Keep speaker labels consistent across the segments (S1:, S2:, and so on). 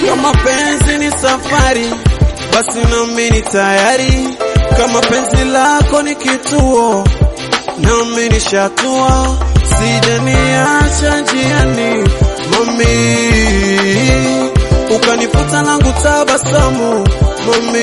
S1: Kama penzi ni safari, basi nami ni tayari. Kama penzi lako ni kituo, nami nishatua. Sijaniacha njiani, mami, ukanifuta langu tabasamu, mami,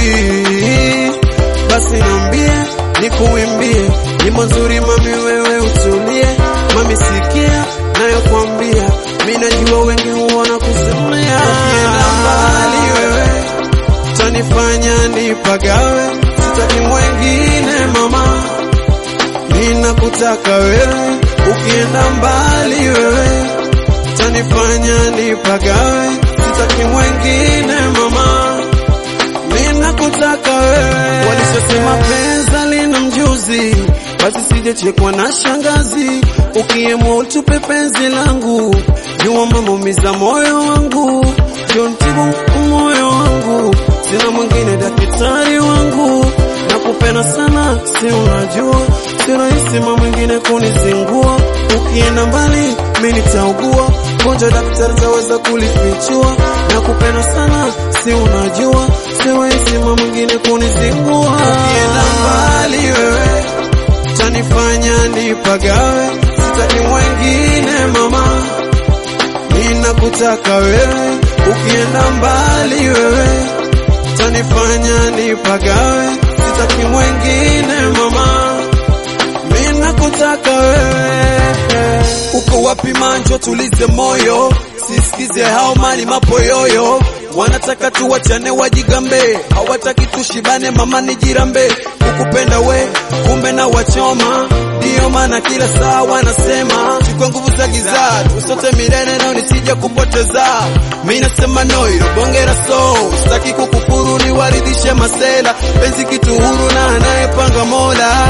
S1: basi niambie, nikuimbie nyimbo nzuri, mami, wewe utulie, mami, sikia nayokwambia, mi najua wengi huona kusemea. Ukienda mbali wewe tanifanya nipagawe, sitaki mwengine mama, ninakutaka wewe. Ukienda mbali wewe tanifanya nipagawe, sitaki mwengine mama, ninakutaka wewe. Walishasema penza lina mjuzi, basi sijachekwa na shangazi. Ukiamua utupe penzi langu, jua mamaumiza moyo wangu, jontibu moyo wangu, sina mwingine daktari wangu, nakupenda sana, si unajua, si rahisi mama mwingine kunizingua. Ukienda mbali mimi nitaugua, gonjwa daktari taweza kulifichua, nakupenda sana, si unajua, si rahisi mama mwingine kunizingua. Ukienda mbali wewe tanifanya nipagawe, sitaki mwengine mama, ninakutaka wewe. Ukienda mbali wewe tanifanya nipagawe, sitaki mwengine mama, ninakutaka wewe. Uko wapi manjo, tulize moyo, sisikize hao mali mapoyoyo wanataka tuwachane wajigambe, hawataki tushibane, mama nijirambe, kukupenda we kumbe na wachoma, ndiyo maana kila saa wanasema chukua nguvu za giza tusote milele nao nisije kupoteza. Mi nasema no, ilo bonge la so sitaki kukufuru, niwaridhishe masela, penzi kitu huru na anayepanga Mola.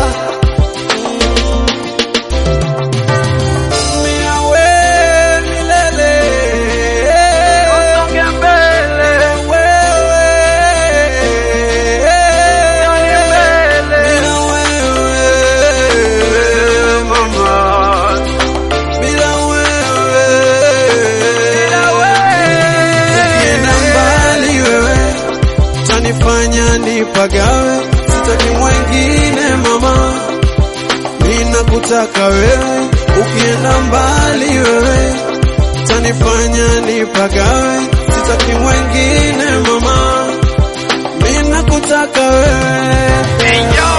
S1: Miawe milele. Bila wewe, mama. Bila wewe. Ukienda mbali wewe, tanifanya nipagawe, sitaki mwengine mama, ninakutaka wewe. Ukienda mbali wewe, tanifanya nipagawe, sitaki mwengine mama, ninakutaka wewe.
S2: Hey yo,